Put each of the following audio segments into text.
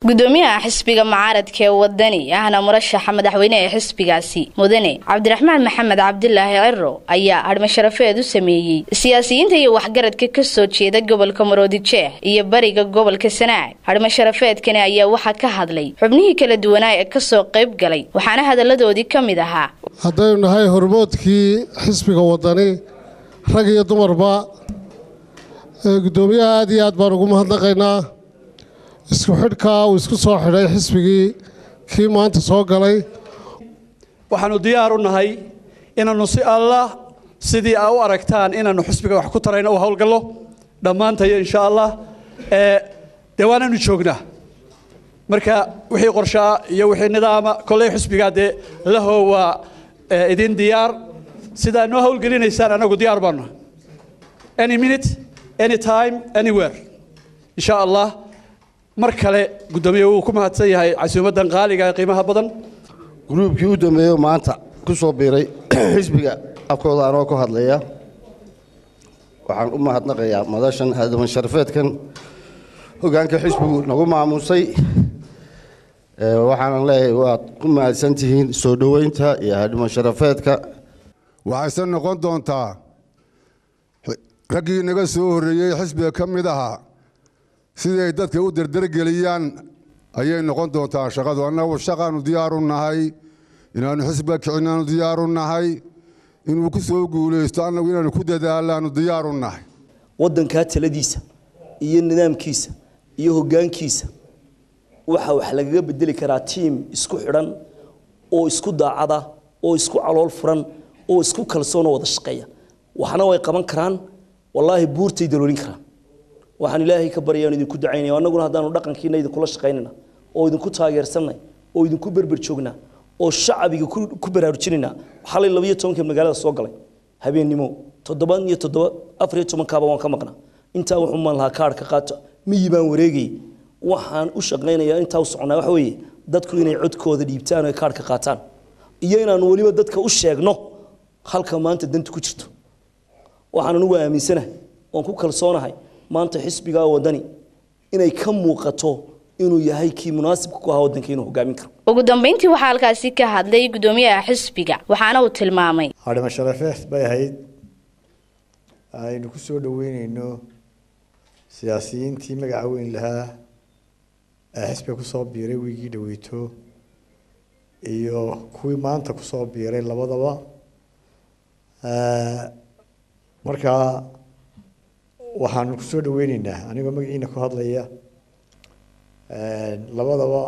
gudoomiyaha xisbiga mucaaradka ee wadani ahna murashaxa madaxweyne ee xisbigaasi mudane cabdiraxmaan maxamed cabdilaahi ciro ayaa hadhmasharafeed u sameeyey siyaasiyiinta iyo waxgaradka kasoo jeeda gobolka maroodijeex iyo bariga gobolka sanaag hadhmasharafeedkani ayaa waxaa ka hadlay xubnihii kala duwanaa ee kasoo qayb galay waxaana hadalladoodii ka mid ahaa haddaynu nahay hormoodkii xisbiga wadani rag iyo dumarba gudoomiyaha aad iyo aad baan ugu mahadnaqaynaa isku xidhkaa uu isku soo xidhay xisbigii kii maanta soo galay waxaannu diyaar u nahay inaannu si allah sidii aa u aragtaan inaannu xisbiga wax ku tarayno u howlgallo dhammaantayo insha allah dee waananu joognaa marka wixii qorshaa iyo wixii nidaama kolley xisbigaa dee laho waa idin diyaar sidaa noo howlgelinaysaan annagu diyaar baanu any minute any time anywhere insha allah mar kale guddoomiye wuu ku mahadsan yahay casuumaddan qaaliga ee qiimaha badan gruubkii u dambeeyo maanta ku soo biiray xisbiga afkooda anoo ku hadlaya waxaan u mahadnaqayaa madashan hadaman sharafeedkan hoggaanka xisbigu nagu maamuusay waxaanan leeyahay waad ku mahadsan tihiin soo dhoweynta iyo hadhiman sharafeedka waxayse noqon doontaa raggii naga soo horreeyey xisbiga ka mid ahaa sidii ay dadka u derdergeliyaan ayay noqon doontaa shaqadu annagu shaqaanu diyaaru nahay inaannu xisbiga kicinaanu diyaaru nahay inuu ku soo guulaysto annagu inaannu ku dadaalaanu diyaaru nahay waddankaa taladiisa iyo nidaamkiisa iyo hoggaankiisa waxa wax lagaga bedeli karaa tiim isku xidhan oo isku daacada oo isku calool furan oo isku kalsoonoo wada shaqeeya waxna way qaban karaan wallaahi buurtay daloolin karaan waxaan ilaahay ka baryaan idinku ducaynaya annaguna haddaanu dhaqankiina idinkula shaqaynayna oo idinku taageersanay oo idinku berber joognaa oo shacabiga ku baraarujinayna xalay labayo tobanka magaalada soo galay habeennimo toddoba iyo toddoba afar iyo tobankaaba waan ka maqnaa intaa wuxuu maan lahaa kaarhka qaato miyi baan wareegayay waxaan u shaqaynayaa intaa u soconaa waxa weeye dadku inay codkooda dhiibtaan oo kaarhka qaataan iyo inaanu weliba dadka u sheegno halka maanta danta ku jirto waxaan anugu aaminsanahay oon ku kalsoonahay maanta xisbigaa wadani inay ka muuqato inuu yahay kii munaasibka ku ahaa waddanka inuu hogaamin karo ugu dambeyntii waxaa halkaasi ka hadlay gudoomiyaha xisbiga waxaana uu tilmaamay hadhima sharafeed bay ahayd aynu ku soo dhoweyneyno siyaasiyiintii magaca weyn lahaa ee xisbiga kusoo biiray wiigii dhaweyto iyo kuwii maanta kusoo biiray labadaba markaa waxaanu kusoo dhaweyneynaa anigoo magaciina ku hadlaya labadaba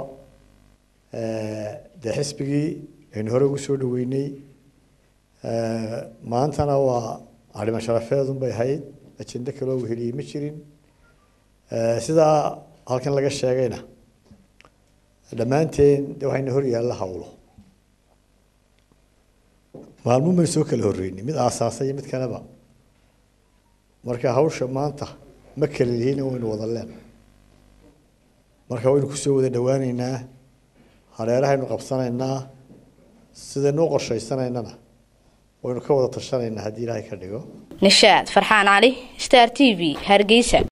dee xisbigii aynu hore ugu soo dhaweynay maantana waa arrimo sharafeedun bay ahayd ajende kaloo weheliyey ma jirin sidaa halkan laga sheegayna dhammaanteen de waxayna hor yaalla hawlo maalmuun baynu soo kala horreynay mid aasaasay iyo mid kaleba marka hawsha maanta ma kala lihiina waynu wada leen marka waynu kusoo wada dhawaaneynaa hareerahaynu qabsanaynaa sidaynu u qorshaysanaynana waynu ka wada tashanaynaa haddii ilaahay ka dhigo nishaad farxaan cali star t v hargeysa